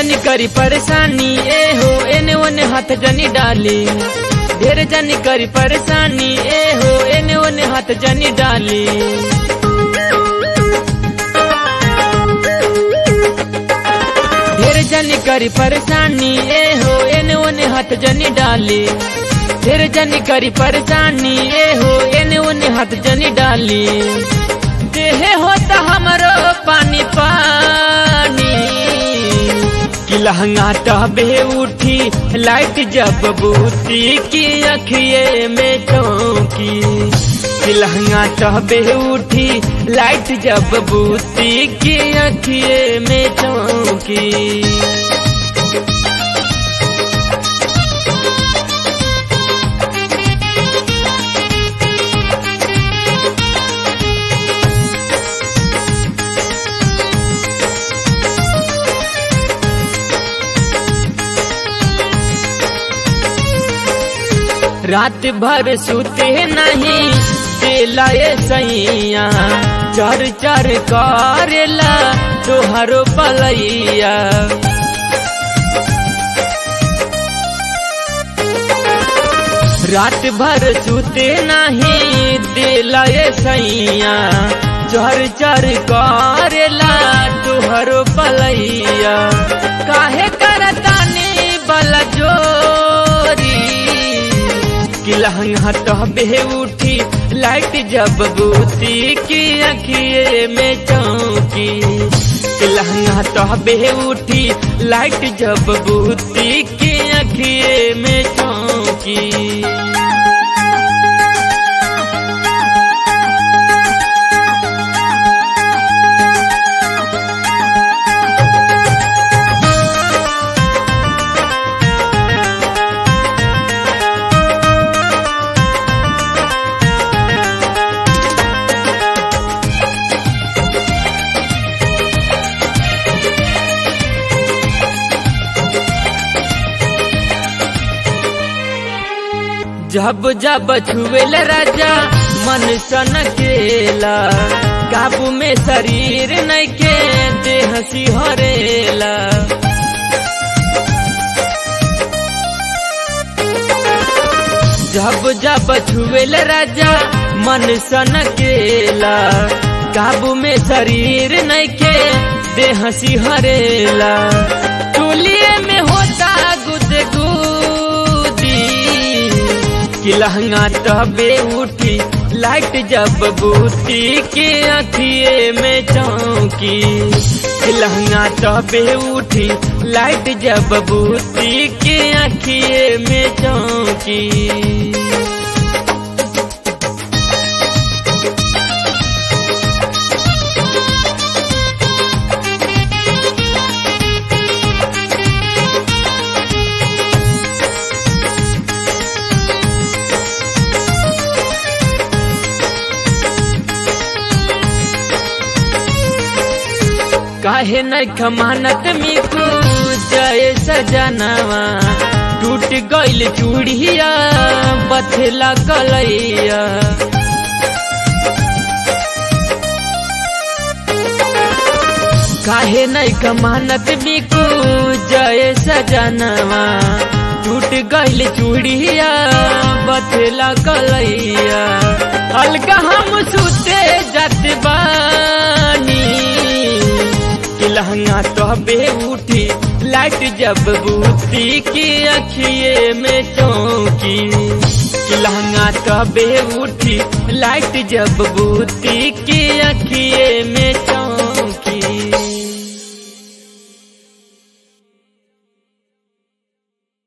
जनी करी परेशानी ए हो एने ओने हाथ जनी डाली ढेर जनी करी परेशानी ए हो एने ओने हाथ जनी डाली ढेर जनी करी परेशानी ए हो एने ओने हाथ जनी डाली ढेर जनी करी परेशानी ए हो एने ओने हाथ जनी डाली देहे होता हमरो पानी पानी कि लहंगा टहबे उठी लाइट जब बूती की अखिए में चौकी कि लहंगा टहबे उठी लाइट जब बूती की अखिए में चौकी रात भर सुते नहीं दिला सैया चर चर करेला तोहरो पलैया रात भर सुते नहीं दिला सैया चर चर करेला तोहरो पलैया काहे करतानी बल जोरी कि लहंगा टहबे उठी लाइट जब बूती की अखिए में चौकी कि लहंगा टहबे उठी लाइट जब बूती की अखिए में चौकी जब जब छुएल राजा मन सन केला काबू में शरीर नहीं के देह सिहरेला जब जब छुएल राजा मन सन केला काबू में शरीर नहीं के देह सिहरेला टोलिए में होता गुदगुदी कि लहंगा टबे उठी लाइट जब बूती के अखिए में चौकी कि लहंगा टबे उठी लाइट जब बूती के अखिए में चौकी काहे न खमानत मिकू जय सजनवा टूट गइल चूड़िया बथला कलैया काहे न खमानत मिकू जय सजनवा टूट गइल चूड़िया बथला कलैया अलगा हम सुते जात बानी कि लहंगा टहबे उठी लाइट जब बूती की अखिए में चौकी कि लहंगा टहबे उठी लाइट जब बूती की अखिए में चौकी